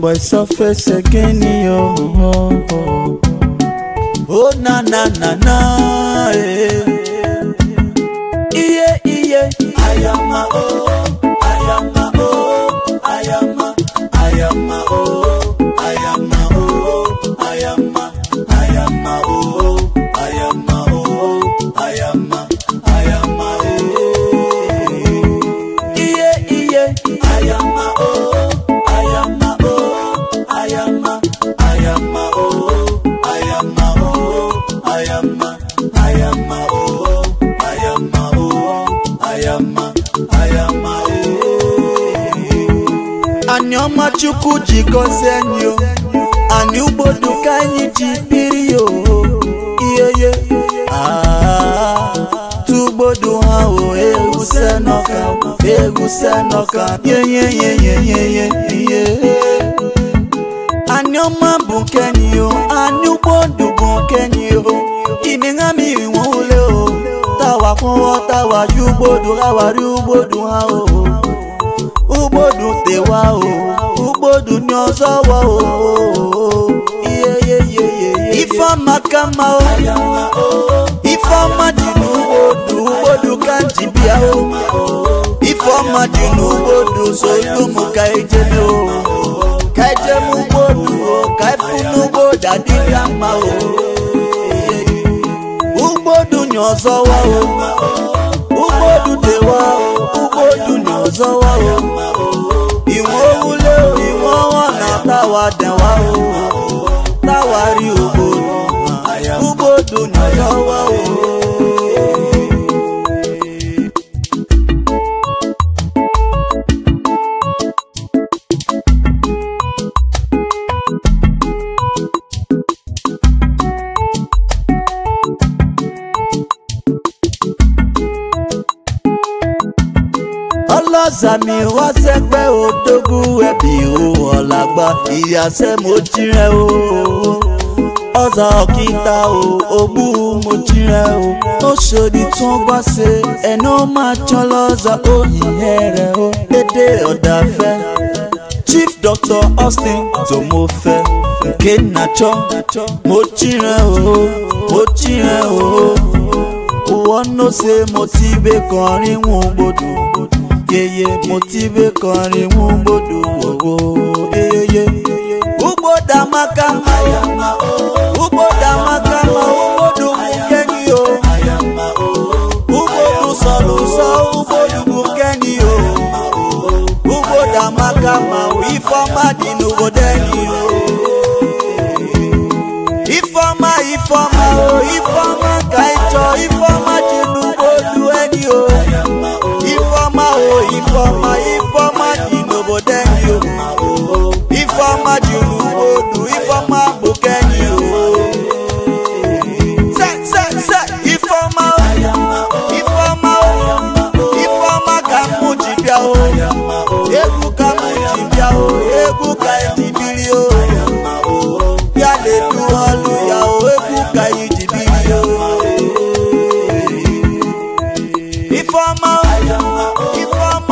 boy surface again yo. Oh na na na na. eh. Iye iye. Ayama oh. Ayama oh. Ayama. Ayama oh. Ayama oh. Ayama. Ayama oh. Ayama oh. Ayama. Ayama eh. Iye iye. Ayama oh. Ayama oh. Ayama. Ayama oh. Ayama oh. Ayama. Ayama oh. Ayama oh. Ayama. Ayama eh. Anyị ọma Chukwu ji gọzie anyị o anyị ugbodu ka anyị ji biri o iyeye tugbodu ha o egwuse n'ọka egwuse n'ọka yeyeyeyeyeye anyị ọma bụ nke anyị o anyị ugbodu bụ nke anyị o ime ha mmiri nwe ule o tawa kwụwọ tawa ji ugbodu ha wari ugbodu ha o ugbodu tewa o ugbodu ni ọzọ wa o iyeyeyeye ifeọma ka mma o ifeọma dị n'ugbodu ugbodu ka nji bịa o ifeọma dị n'ugbodu solumu ka ejeme o ka ejem ugbodu o ka efu n'ugbodu adịghị mma o ugbodu ni ọzọ wa o ugbodu tewa o ugbodu ni ọzọ wa o ìwọ̀n owúlé o ìwọ̀n wọn na táwa dẹ̀wá o táwa rí ògbódò ògbódò ní lọ́wọ́ o. ọlọ́sàmì wá sẹ́gbẹ́ òdógún ẹ̀bì o ọ̀làgbà ìyàsẹ́ mo tirẹ̀ o ọ̀sà ọ̀kìtà o ògbú mo tirẹ̀ o oṣòdì tún gbọ́ ṣe ẹ̀nà máa tán lọ́sà òyìnbẹ́ rẹ̀ o dédé ọ̀dàfẹ́ chief doctor austin tó mo fẹ́ kéènàchọ́ mo tirẹ̀ o mo tirẹ̀ o wọ́n know say mo ti bẹ́ kọrin wọn gbọdọ̀ yeye motive kọrin mú gbódò wòwò yeye. Ugbo dàmaka ma o, ugbo dàmaka ma o, ugbodu mú kẹ́ni o. Ugbodu sọ̀rọ̀ sọ, ugbodu mú kẹ́ni o. Ugbo dàmaka ma o, ifeọma dị n'obodo ẹni o. Ifeọma ifeọma o, ifeọma ka ị chọọ, ifeọma dị n'ugbodu ẹni o. Ifeọma o Ifeọma Ifeọma dị n'obodo enyi o Ifeọma dị n'ugbodu Ifeọma bụ kenyi o Se se se Ifeọma o Ifeọma o Ifeọma ka mụ ji bịa o Egwu ka mụ ji bịa o Egwu ka eji biri o Ya na-edu ọlụ ya o Egwu ka eji biri o Ifeọma o Ifeọma